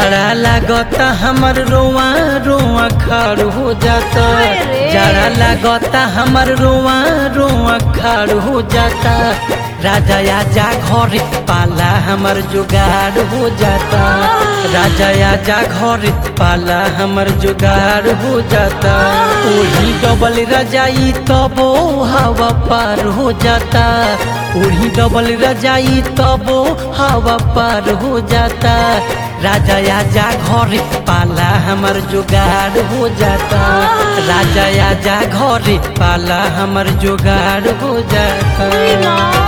जाड़ा लागता हमर रोआ रोआ खाड़ हो जाता अरे। जाड़ा लागता हमर रोआ रोआ खाड़ हो जाता राजा आजा घरे पाला हमर जुगाड़ हो जाता राजा आजा घरे पाला हमर जुगाड़ हो जाता ओही डबल रजाई तबो हवा पार हो जाता ओही डबल रजाई तबो हवा पार हो जाता राजा आजा घरे पाला हमर जुगाड़ हो जाता राजा आजा घरे पाला हमर जुगाड़ हो जाता अरे माँ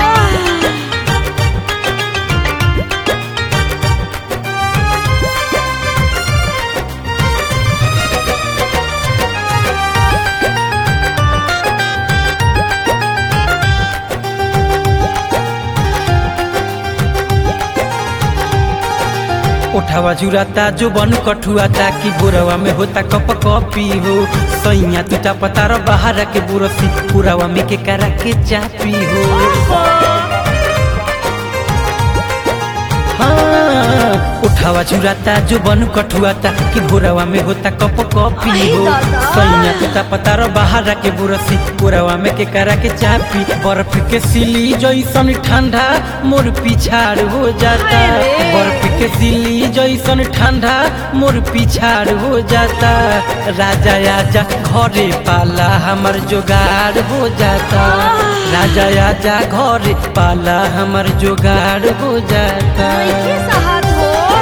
उठावा जुराता जो बन कठुआता कि बुरवा में होता कप कॉपी हो सैया टूटा पतार बाहर के बुरसी पुरावा में के करा के चापी हो हाँ, उठावा जुराता जो बन कठुआता कि भोरवा में होता कप कॉपी आई हो दादा। सैया टूटा पतार बाहर के बुरसी पुरावा में के करा के चापी बर्फ के सिली जैसन ठंडा मोर पिछाड़ हो जाता अरे। बर्फ के सिली जैसन ठंडा मोर पिछाड़ हो जाता राजा आजा घरे पाला हमर जोगाड़ हो जाता राजा आजा घरे पाला हमर जोगाड़ हो जाता नइखे सहत हो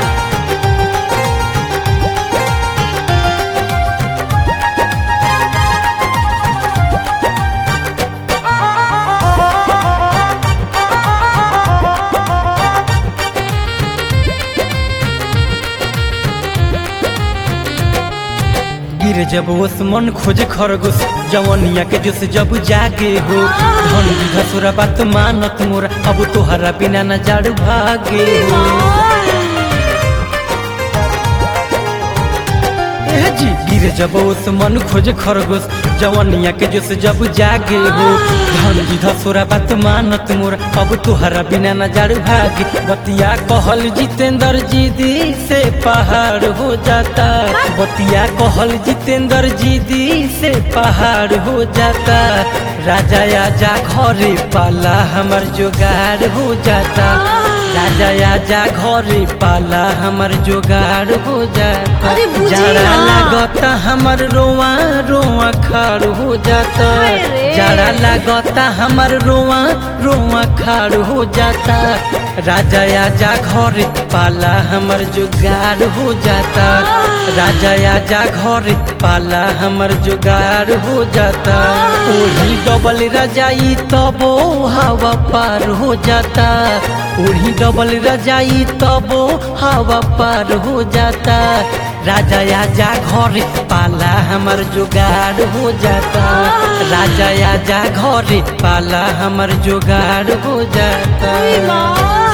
गिर जब ओस मन खोजे खरगोश जवनिया के जोश जब जागे हो धन घसुरा बात मानत मोरा अब तोहरा बिना न जाड़ भागे हो ए जी गिर जब ओस मन खोजे खरगोश जवनिया के जोश जब जागे हो धन घसुरा बात मानत मोरा अब तोहरा बिना न जाड़ भागे बतिया कहल जितेंद्र जी दी से पहाड़ हो जाता बतिया कहल जितेंद्र जी दी से पहाड़ हो जाता राजा आजा घरे पाला हमर जोगाड़ हो जाता राजा आजा घरे पाला हमर जोगाड़ हो जाता अरे बुझी जाड़ा ना। लागता हमर रोआ रोआ खाड़ हो जाता अरे। जाड़ा लागता हमर रोआ रोआ खाड़ हो जाता राजा आजा घरे पाला हमर जुगाड़ हो जाता राजा आजा घरे पाला हमर जुगाड़ हो जाता ओही डबल रजाई तबो हवा पार हो जाता ओही डबल रजाई तबो हवा पार हो जाता राजा आजा घरे पाला हमर जुगाड़ हो जाता राजा आजा घरे पाला हमर जुगाड़ हो जाता अरे माँ